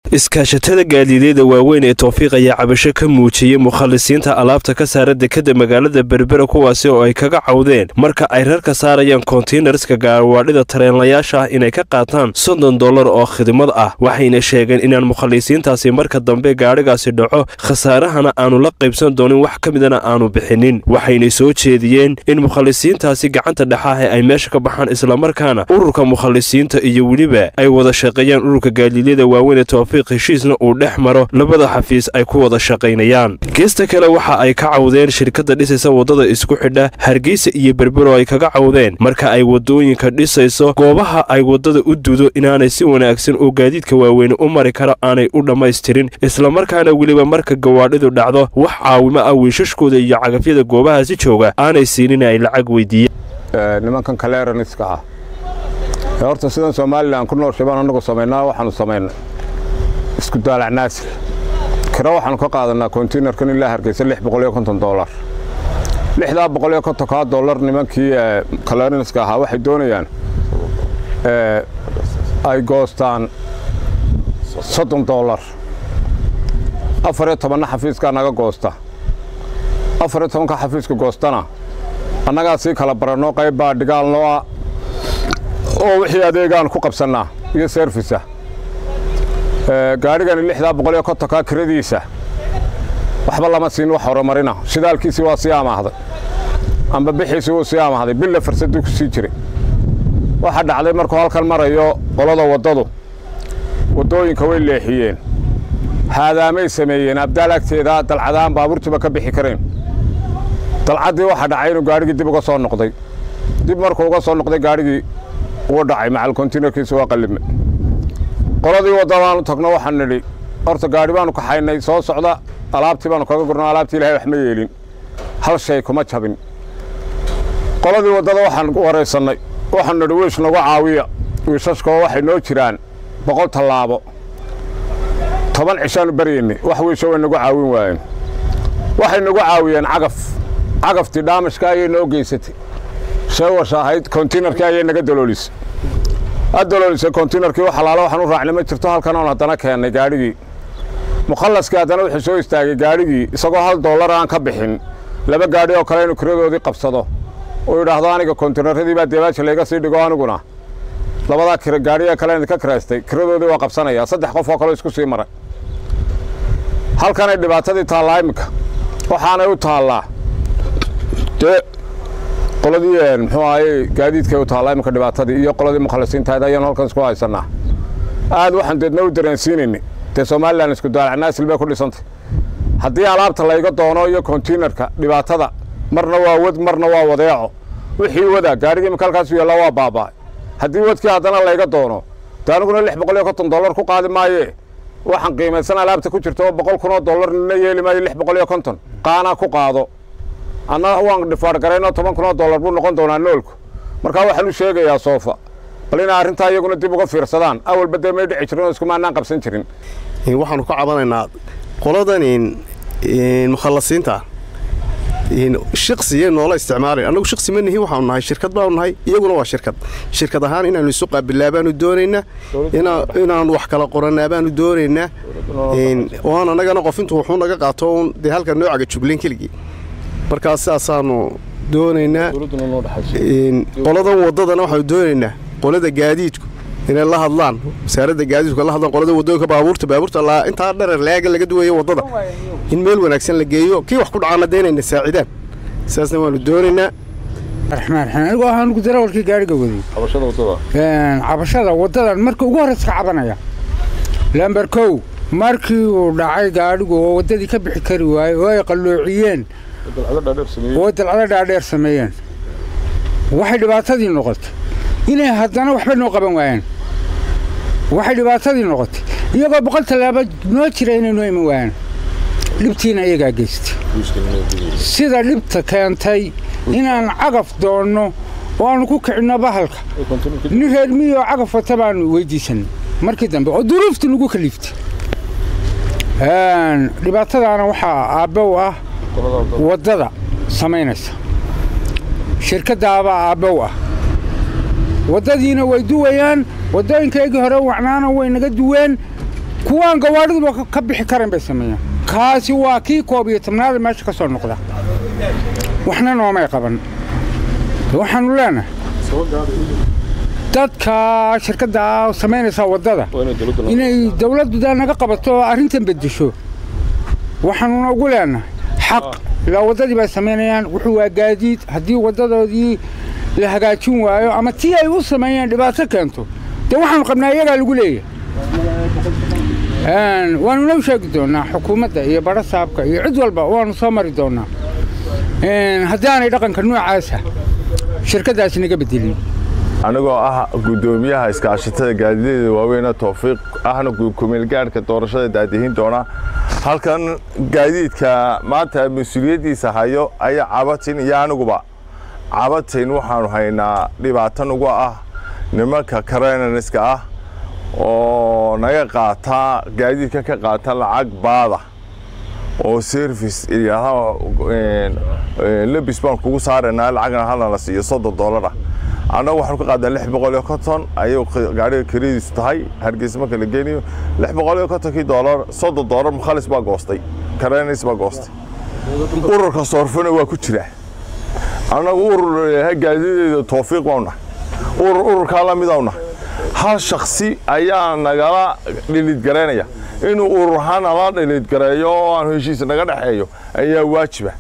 iskaashatada gaadiidyada waaweyn ee towfiiq ayaa cabasho ka muujiyey mukhalisiinta alaabta ka saara dekadda magaalada berbera kuwaasi oo ay kaga cawdeen marka ay rarka saarayaan kontiinarska gaawaadhida tareenlayaasha ah inay ka qaataan soddon dollar oo khidmad ah waxayna sheegeen inaan mukhalisiintaasi marka dambe gaadhigaasi dhaco khasaarahana aanu la qaybsan doonin wax ka midana aanu bixinin waxayna soo jeediyeen in mukhalisiintaasi gacanta dhexaahe ay meesha ka baxaan islamarkaana ururka mukhalisiinta iyo weliba ay wada shaqeeyaan ururka gaadiidyada waaweyn ee towfiiq heshiisna uu dhex maro labada xafiis ay ku wada shaqaynayaan geesta kale waxa ay ka cawdeen shirkadda dhisaysa waddada isku xidha hargeysa iyo berbero ay kaga cawdeen marka ay waddooyinka dhisayso goobaha ay waddada u dudo inaanay si wanaagsan oo gaadiidka waaweyne u mari karo aanay u dhammaystirin islamarkaana weliba marka gawaadhidu dhacdo wax caawimo ah wiishashkooda iyo cagafyada goobahaasi jooga aanay siinin ay lacag weydiiyeen nimankan kaleeraniska ah ee horta sidan somalilan ku nool shabaan annagu samaynaa waxaanu samaynay isku daalac naasir kiro waxaanu ka qaadanaa kontiinarkan ilaa hargeysa lix boqol iyo konton dollar lixdaa boqol iyo kontonkaa dollar nimankii kaleeraniska ahaa waxay doonayaan ay goostaan soddon dollar afar iyo tobanna xafiiskaa naga goosta afar iyo tobanka xafiiska goostana annagaa sii kala baranno qayb baa dhigaalnoo ah oo wixii adeegaan ku qabsannaa iyo servisa gaadhigani lixdaa boqol iyo kontonkaa kiradiisa waxba lama siin wax horumarina shidaalkiisii waa sii amaahday amba bixiisii wuu sii amaahday billa farsaduu ku sii jiray waxaa dhacday markuu halkan marayo qolada waddadu waddooyinka way leexiyeen haadaamay sameeyeen abdaal agteeda dalcadaan baabuurtuba ka bixi kareen dalcaddii waxaa dhacay inuu gaadhigii dib uga soo noqday dib markuu uga soo noqday gaadhigii wuu dhacay macal kontiinarkiisa waa qallime qoladii waddadaanu tagno waxaan nidhi horta gaadhi baanu kaxaynay soo socda alaabtii baanu kaga gurno alaabtii ilahay wax ma yeelin hal shay kuma jabin qoladii waddada waxaan waraysannay waxaanu nidhi wiish nagu caawiya wiishashkoo waxay noo jiraan boqol tallaabo toban cishaanu baryaynay wax wiisho way nagu caawin waayeen waxay nagu caawiyeen cagaf cagaftii dhaamashka ayay noo geysatay sheewasha ahayd kontiinarkii ayay naga daloolisay a daloolisay kontiinarkii wax alaalo waxaan u raacnay ma jirto halkan oon haddana keennay gaadhigii mukhallaskii haddana wuxuu soo istaagay gaadhigii isagoo hal dollar aan ka bixin laba gaadhi oo kale inuu kiradoodii qabsado uu yidhaahdo aniga kontiinaradii baa deebaaja layga sii dhigo aniguna labadaa kira gaadhiga kale idinka kiraystay kiradoodii waa qabsanaya saddex qof oo kaleo isku sii maray halkanay dhibaatadii taallaa iminka waxaanay u taallaa dee qoladii muxuu ahaye gaadiidkay u taallaa iminka dhibaatadii iyo qoladii mukhalisiintahayd ayaanu halkan isku haysannaa aad waxaan deedna u dareensiinaynay dee somalilan isku daalac naasil bay ku dhisantay haddii alaabta layga doono iyo kontiinarka dhibaatada marna waa wad marna waa wadeeco wixii wada gaadhigii iminka halkaasu yaallaa waa baaba'ay haddii wadkii haddana layga doono dee aniguna lix boqol iyo konton dollar ku qaadi maayee waxaan qiimaysan alaabta ku jirta oo boqol kun oo dollar nina yeeli maayo lix boqol iyo konton qaanaa ku qaado anna waan dhifaar garaynoo toban kun oo dollar buu noqon doonaa noolku markaa waxaan u sheegayaa soofa bal inay arrintaa iyaguna dib uga fiirsadaan awalba dee may dhici jirin oo iskumaanaan qabsan jirin waxaanu ka cabanaynaa qoladan mukhallasiinta shaqsiye noola isticmaalay annagu shaqsi ma nihin waxaanu nahay shirkad baanu nahay iyaguna waa shirkad shirkad ahaan inaanu isu qaabilaa baanu doonaynaa inaanu wax kala qorannaa baanu doonaynaa oan annagana qof intuu wuxuu naga qaato uun dee halka noocaga jublayn keligii markaas sidaasaanu doonaynaa qoladan waddadana waxaanu doonaynaa qolada gaadiidku inay la hadlaan wasaaradda gaadiidku la hadlaan qolada waddooyinka baabuurta baabuurta intaa dharer laaga laga duwayo waddada in meel wanaagsan la geeyo kii wax ku dhacaana dee inayna saacidaan sidaasna waanu doonaynaa raxmaan raxiim anigu waxaan ugu darawalkii gaadhiga waday cabashada waddadan marka ugu horreysa ka cabanaya lamber kow markii uu dhacay gaadhigu oo waddadii ka bixi kari waayey oo ay qalloociyeen oo dalcado dhaadheer sameeyeen waxay dhibaatadii noqotay inay haddana waxba noo qaban waayaan waxay dhibaatadii noqotay iyagoo boqol tallaabo noo jira inay noo iman waayaan dhibtiina iyagaa geystay sida dhibta keentay inaan cagaf doonno oo aanu ku kicinno bahalka nin reer miyoo cagaf wata baanu weydiisanay markii dambe oo duruufti nagu kaliiftay dhibaatadaana waxaa aabbe u ah waddada samaynaysa shirkaddaabaa aabbe u ah waddadiina way duwayaan waddooyinkaygii hore wacnaana way naga duween kuwaan gawaadhiduba ka bixi karayn bay sameeyaan kaasi waa kii koob iyo tobnaada meesha ka soo noqda waxna noomay qaban waxaanu leenahay dadka shirkadda samaynaysaa waddada inay dawladdu daa naga qabato oo arrintan beddesho waxaanuna ugu leenahay xaq ilaa waddadii bay samaynayaan wuxuu waa gaadiid haddii waddadoodii la hagaajin waayo ama tii ay u sameeyeen dhibaato keento dee waxaanu qabnaa iyagaa lagu leeyahay waanuna u sheegi doonnaa xukuumadda iyo badho saabka iyo cid walba waanu soo mari doonnaa haddii aanay dhaqanka noocaasa shirkaddaasi naga beddelin anigoo ah guddoomiyaha iskaashatada gaadideeda waaweyne towfiiq ahna kumeelgaadhka doorashada daadihin doona halkan gaadiidka maanta mas-uuliyaddiisa hayo ayaa cabatin iyo aniguba cabatin waxaanu haynaa dhibaato nagu ah nimanka karenaniska ah oo naga qaata gaadiidka ka qaata lacag baada oo service lebis baan kugu saaraynaa lacagna halna la siiyo soddon doolara annagu waxaanu ka qaadaa lix boqol iyo konton ayuu gaadhiga kiradiisu tahay hargeysa marka la geynayo lix boqol iyo kontonkii doolar soddon doolar mukhalis baa goostay karenis baa goostay ururka soorfana waa ku jira annagu urur gaadideeda towfiiq baa nahay urur ururkaa la mid nahay hal shaksi ayaa nagala dhilidgaraynaya inuu urur ahaan nala dhilidgareeyo oo aan heshiis naga dhexeeyo ayaa waajiba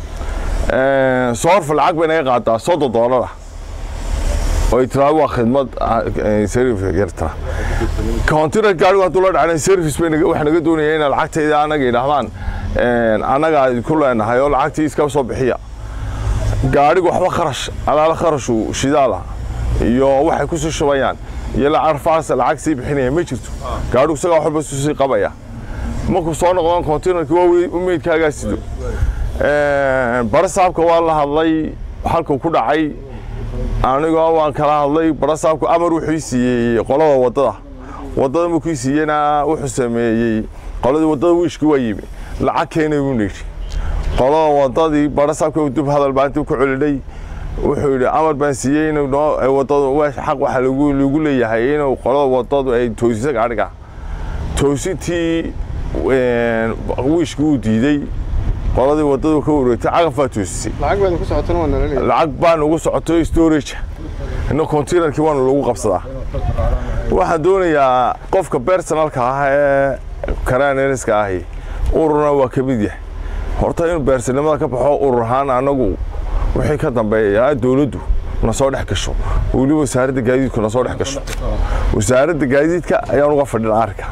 soorfa lacag bay naga qaadaa soddon doolar ah oo tiraa waa khidmad service countinar gaarigu hadduu la dhacna service bay waxa naga doonaya inay lacagtayda annaga yidhaahdaan annagaa ku leenahay oo lacagtii iska soo bixiya gaarigu waxba kharash alaala kharashu shidaala iyo waxay ku sii shubayaan iyo lacarfaas lacag sii bixinaya ma jirto gaarigu isagaa waxba sii qabaya markuu soo noqdaan countinarki waa meydkaagaa sido barasaabka waa la hadlay halkuu ku dhacay anigoo waan kala hadlay barasaabku amar wuxuu siiyey qolada waddada waddada markuu siiyena wuxuu sameeyey qoladii waddada wiishkii waa yimi lacag keenay buu nidhi qolada waddadii barasaabka dub hadal baa intuu ku celidhay wuxuu yidhi amar baan siiyey inuu noo waddadu xaq waxa lagu lagu leeyahay inuu qolada waddadu ay toosiso gaadhiga toosintii wiishkii uu diiday qoladii waddadu ka wareegtay cagafaa toosisay lacag baan ugu socoto storage ina containerkii waanu lagu qabsadaa waxaan doonayaa qofka bersonalka ah ee karaneriska ahi ururna waa ka mid yahay horta inuu beersanimada ka baxo urur ahaan anagu wixii ka dambeeya dowladdu na soo dhex gasho weliba wasaaradda gaadiidku na soo dhex gasho wasaaradda gaadiidka ayaan uga fadhin arrinka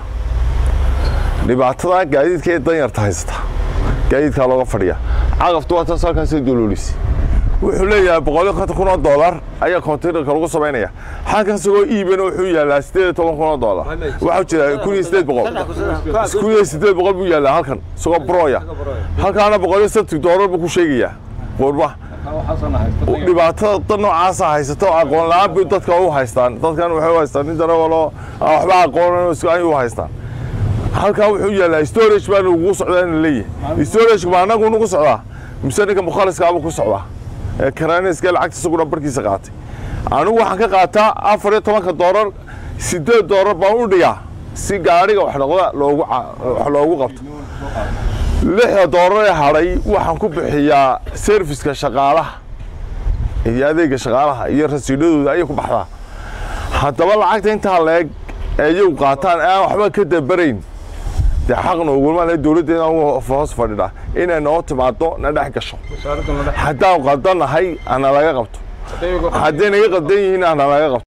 dhibaatada gaadiidka ee danyarta haysata gaadiidkaa looga fadhiya caqaftu waa taas halkaasay doloolisi wuxuu leeyahay boqoliyo konton kun oo doolar ayaa containerka lagu samaynaya halkan isagoo iibana wuxuu yaalaa sideed iyo toban kun oo doolar waxaa jira kun iyo sideed boqol kun iyo sideed boqol buu yaalaa halkan isagoo broya halkaana boqoliyo sabti doolar buu ku sheegayaa qurba dhibaatada dad noocaasa haysato aqoon la-aan bay dadka u haystaan dadkan waxay u haystaan nin darawalo waxba aqoonan ay u haystaan halkaa wuxuu yaalaa storage baa ugu socdaa in leeyahay storage baa anagu nagu socdaa mise ninka mukhaliskaaba ku socdaa ee karaniska lacagta isaguna barkiisa qaatay anigu waxaan ka qaataa afar iyo tobanka doolar sideed doolar baan u dhigaa si gaadhiga wax noqda loogu wax loogu qabto lixda doolar ee hadhay waxaan ku bixiyaa serviska shaqaalaha iyo adeega shaqaalaha iyo rasiidhadooda ayay ku baxdaa haddaba lacagta intaa leeg ee iyagu qaataan aan waxba ka dabarayn dee xaqna ugulma le dowladda inaan hoos fadhidhaa inay noo timaado na dhex gasho haddaan qaldanahay ana laga qabto hadday naga qaldan yihiin ana laga qabto